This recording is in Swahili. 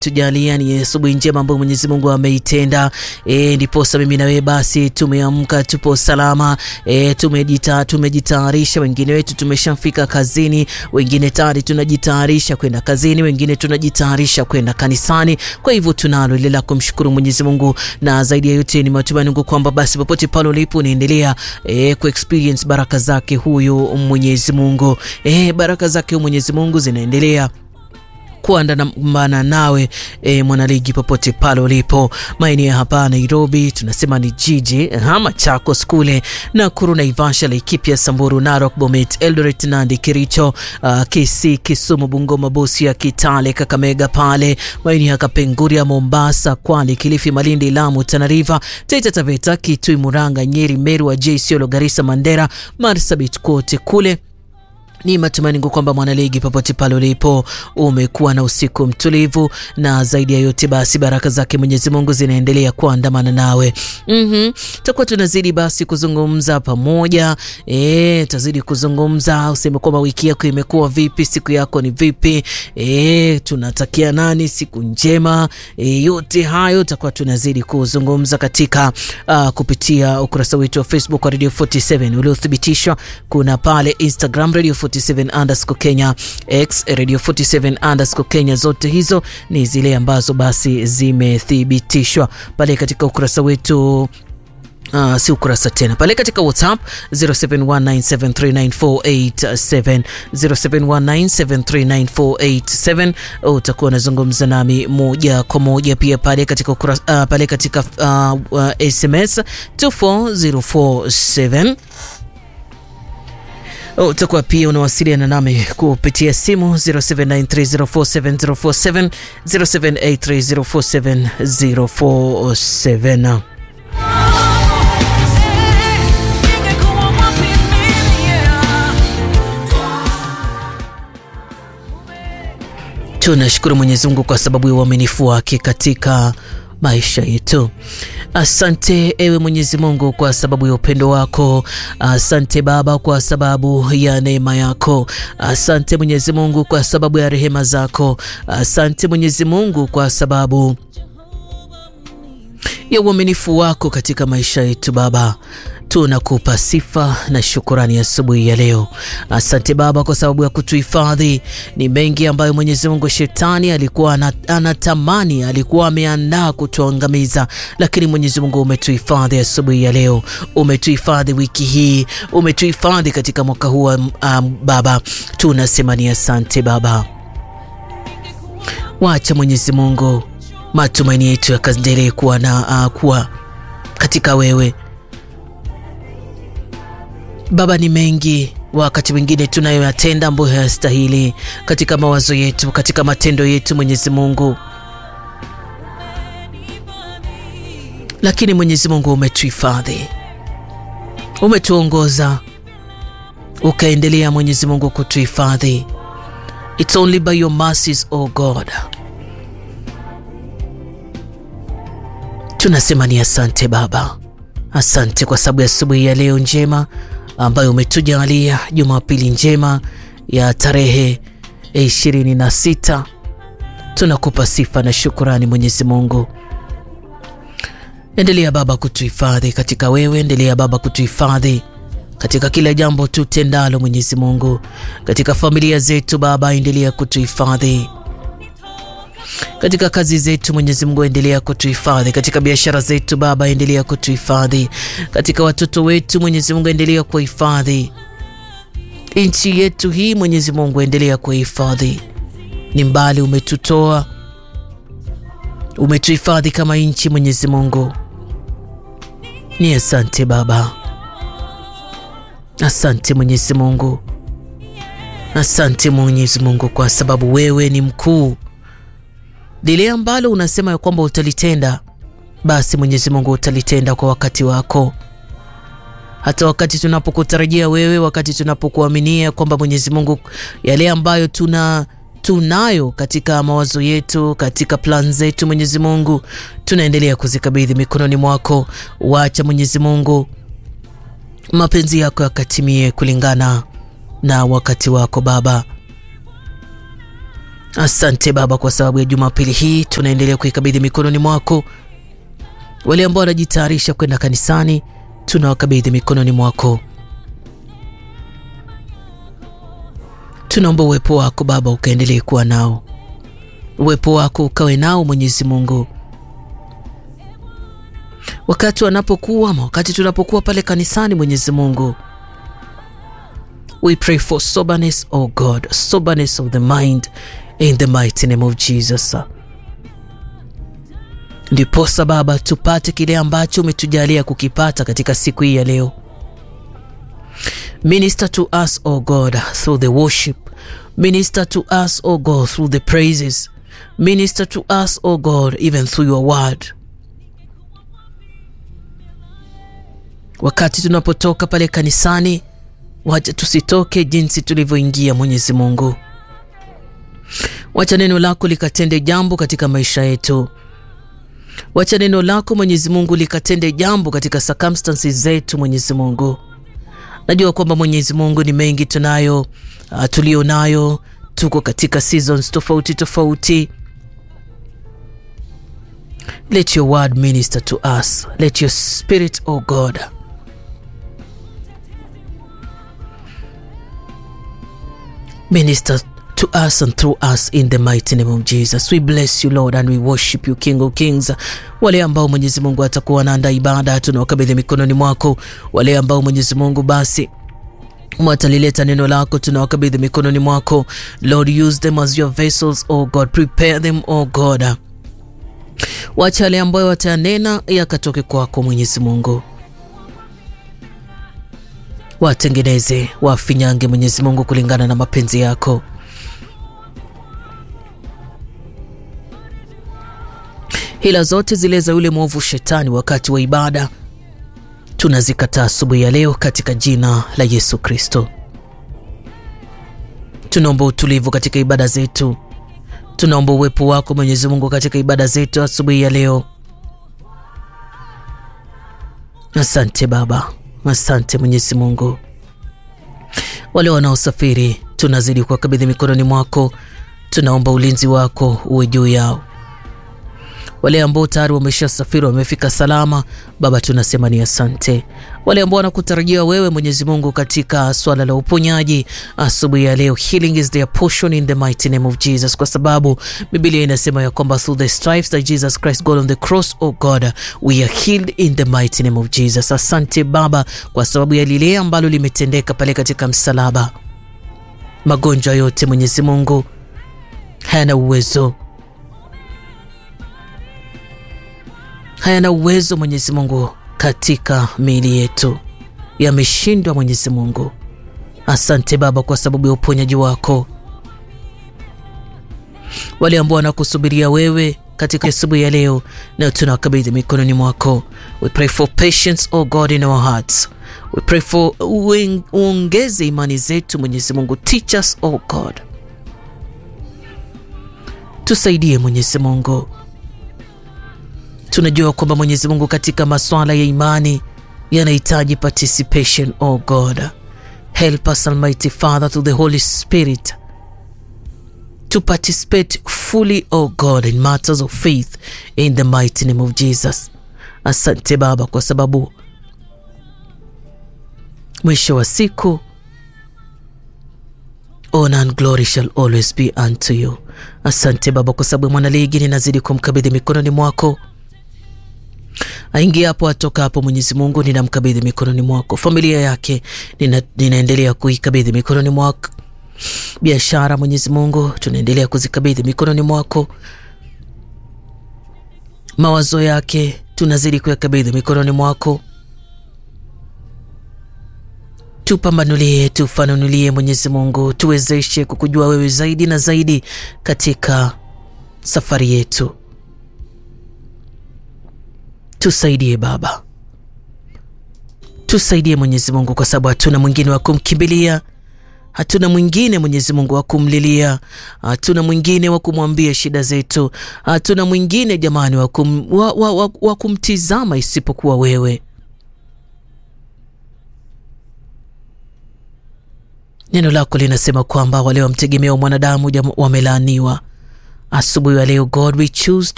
tujalia ni asubuhi njema ambayo Mwenyezi Mungu ameitenda. E, ndiposa mimi na wewe basi tumeamka, tupo salama e, tumejita tumejitayarisha. Wengine wetu tumeshafika kazini, wengine tayari tunajitayarisha kwenda kazini, wengine tunajitayarisha kwenda kanisani. Kwa hivyo tunalo ile la kumshukuru Mwenyezi Mungu, na zaidi ya yote ni matumaini yangu kwamba basi popote pale ulipo unaendelea e, ku experience baraka zake huyu Mwenyezi Mungu e, baraka zake Mwenyezi Mungu zinaendelea kuandamana nawe e, mwanaligi popote pale ulipo maeneo hapa Nairobi, tunasema ni jiji Machakos kule Nakuru, Naivasha, Laikipia, Samburu, Narok, Bomet, Eldoret, Nandi, Kericho, uh, Kisii, Kisumu, Bungoma, Busia, Kitale, Kakamega pale maeneo ya Kapenguria, Mombasa, Kwale, Kilifi, Malindi, Lamu, Tana River, Taita Taveta, Kitui, Murang'a, Nyeri, Meru, Wajir, Isiolo, Garissa, Mandera, Marsabit kote kule ni matumaini yangu kwamba mwanaligi popote pale ulipo umekuwa na usiku mtulivu, na zaidi ya yote basi baraka zake Mwenyezi Mungu zinaendelea kuandamana nawe. mm-hmm. Tutakuwa tunazidi basi kuzungumza pamoja, e, tazidi kuzungumza, useme kwamba wiki yako imekuwa vipi, siku yako ni vipi, e, tunatakia nani siku njema, e, yote hayo tutakuwa tunazidi kuzungumza katika uh, kupitia ukurasa wetu wa Facebook wa Radio 47 uliothibitishwa, kuna pale Instagram Radio 47 underscore Kenya, X Radio 47 underscore Kenya. Zote hizo ni zile ambazo basi zimethibitishwa pale katika ukurasa wetu Uh, si ukurasa tena pale katika WhatsApp 0719739487 0719739487 utakuwa unazungumza nami moja kwa moja, pia pale katika ukurasa, uh, pale katika uh, uh, SMS 24047 utakuwa pia unawasiliana nami kupitia simu 0793047047 0783047047. Tunashukuru Mwenyezi Mungu kwa sababu ya uaminifu wake katika maisha yetu. Asante ewe Mwenyezi Mungu kwa sababu ya upendo wako. Asante Baba kwa sababu ya neema yako. Asante Mwenyezi Mungu kwa sababu ya rehema zako. Asante Mwenyezi Mungu kwa sababu ya uaminifu wako katika maisha yetu Baba. Tunakupa sifa na shukurani asubuhi ya, ya leo. Asante Baba kwa sababu ya kutuhifadhi. Ni mengi ambayo Mwenyezi Mungu shetani alikuwa anatamani, alikuwa ameandaa kutuangamiza, lakini Mwenyezi Mungu umetuhifadhi asubuhi ya, ya leo. Umetuhifadhi wiki hii, umetuhifadhi katika mwaka huu um, Baba, tunasema ni asante Baba. Wacha Mwenyezi Mungu matumaini yetu yakaendelee kuwa na uh, kuwa katika wewe Baba. Ni mengi wakati mwingine tunayoyatenda ambayo hayastahili katika mawazo yetu, katika matendo yetu, Mwenyezi Mungu, lakini Mwenyezi Mungu umetuhifadhi, umetuongoza, ukaendelea Mwenyezi Mungu kutuhifadhi. It's only by your mercies, oh God. Tunasema ni asante Baba, asante kwa sababu ya asubuhi ya leo njema ambayo umetujalia, Jumapili njema ya tarehe ishirini na sita. Tunakupa sifa na shukurani Mwenyezi Mungu. Endelea Baba kutuhifadhi katika wewe, endelea Baba kutuhifadhi katika kila jambo tutendalo Mwenyezi Mungu, katika familia zetu Baba, endelea kutuhifadhi katika kazi zetu Mwenyezi Mungu, endelea kutuhifadhi katika biashara zetu Baba, endelea kutuhifadhi katika watoto wetu Mwenyezi Mungu, endelea kuhifadhi nchi yetu hii Mwenyezi Mungu, endelea kuhifadhi. Ni mbali umetutoa, umetuhifadhi kama nchi Mwenyezi Mungu, ni asante Baba, asante Mwenyezi Mungu, asante Mwenyezi Mungu kwa sababu wewe ni mkuu lile ambalo unasema ya kwamba utalitenda, basi Mwenyezi Mungu utalitenda kwa wakati wako, hata wakati tunapokutarajia wewe, wakati tunapokuaminia kwamba Mwenyezi Mungu, yale ambayo tuna tunayo katika mawazo yetu, katika plan zetu, Mwenyezi Mungu, tunaendelea kuzikabidhi mikononi mwako. Wacha Mwenyezi Mungu mapenzi yako yakatimie kulingana na wakati wako Baba. Asante Baba kwa sababu ya Jumapili hii tunaendelea kuikabidhi mikononi mwako. Wale ambao wanajitayarisha kwenda kanisani, tunawakabidhi mikononi mwako. Tunaomba uwepo wako Baba ukaendelee kuwa nao, uwepo wako ukawe nao Mwenyezi Mungu, wakati wanapokuwa ama wakati tunapokuwa pale kanisani. Mwenyezi Mungu, we pray for soberness, oh God, soberness of the mind in the mighty name of Jesus. Ndiposa Baba tupate kile ambacho umetujalia kukipata katika siku hii ya leo. Minister to us, O God, through the worship. Minister to us, O God, through the praises. Minister to us, O God, even through your word. Wakati tunapotoka pale kanisani, wacha tusitoke jinsi tulivyoingia, Mwenyezi Mungu. Wacha neno lako likatende jambo katika maisha yetu. Wacha neno lako Mwenyezi Mungu likatende jambo katika circumstances zetu, Mwenyezi Mungu. Najua kwamba Mwenyezi Mungu ni mengi tunayo, uh, tulio nayo, tuko katika seasons tofauti tofauti. Let your word minister to us. Let your spirit, oh God, minister to us and through us in the mighty name of Jesus. We bless you Lord and we worship you King of Kings. Wale ambao Mwenyezi Mungu atakuwa wanaandaa ibada tunawakabidhi mikononi mwako. Wale ambao Mwenyezi Mungu basi watalileta neno lako tunawakabidhi mikononi mwako. Lord, use them as your vessels, oh God. Prepare them, oh God. Wacha wale ambao watayanena yakatoke kwako Mwenyezi Mungu. Watengeneze, wafinyange Mwenyezi Mungu kulingana na mapenzi yako. Hila zote zile za yule mwovu shetani wakati wa ibada tunazikataa asubuhi ya leo katika jina la Yesu Kristo. Tunaomba utulivu katika ibada zetu, tunaomba uwepo wako Mwenyezi Mungu katika ibada zetu asubuhi ya leo. Asante Baba, asante Mwenyezi Mungu. Wale wanaosafiri tunazidi kuwakabidhi mikononi mwako, tunaomba ulinzi wako uwe juu yao wale ambao tayari wameshasafiri wamefika salama, Baba tunasema ni asante. Wale ambao wanakutarajia wewe Mwenyezi Mungu katika swala la uponyaji asubuhi ya leo, healing is their portion in the mighty name of Jesus, kwa sababu Biblia inasema ya kwamba through the stripes that Jesus Christ got on the cross, oh God, we are healed in the mighty name of Jesus. Asante Baba kwa sababu ya lile ambalo limetendeka pale katika msalaba. Magonjwa yote Mwenyezi Mungu hayana uwezo hayana uwezo Mwenyezi Mungu katika miili yetu, yameshindwa Mwenyezi Mungu. Asante Baba kwa sababu ya uponyaji wako. Wale ambao wanakusubiria wewe katika asubuhi ya leo, na tunawakabidhi mikononi mwako. We pray for patience, oh God, in our hearts. We pray for uongeze imani zetu Mwenyezi Mungu. Teach us, oh God, tusaidie Mwenyezi Mungu. Tunajua kwamba Mwenyezi Mungu katika maswala ya imani yanahitaji participation. Oh God, help us Almighty Father through the Holy Spirit to participate fully, oh God, in matters of faith in the mighty name of Jesus. Asante Baba kwa sababu mwisho wa siku honor and glory shall always be unto you. Asante Baba kwa sababu mwanaligi ninazidi kumkabidhi mikononi mwako aingia hapo atoka hapo, Mwenyezi Mungu ninamkabidhi mikononi mwako. Familia yake nina, ninaendelea kuikabidhi mikononi mwako. Biashara Mwenyezi Mungu tunaendelea kuzikabidhi mikononi mwako. Mawazo yake tunazidi kuyakabidhi mikononi mwako. Tupambanulie, tufanunulie Mwenyezi Mungu, tuwezeshe kukujua wewe zaidi na zaidi katika safari yetu. Tusaidie Baba, tusaidie Mwenyezi Mungu, kwa sababu hatuna mwingine wa kumkimbilia, hatuna mwingine Mwenyezi Mungu wa kumlilia, hatuna mwingine wa kumwambia shida zetu, hatuna mwingine jamani wa, kum, wa, wa, wa, wa kumtizama isipokuwa wewe. Neno lako linasema kwamba wale wamtegemea mwanadamu wamelaaniwa. Asubuhi ya leo God we choose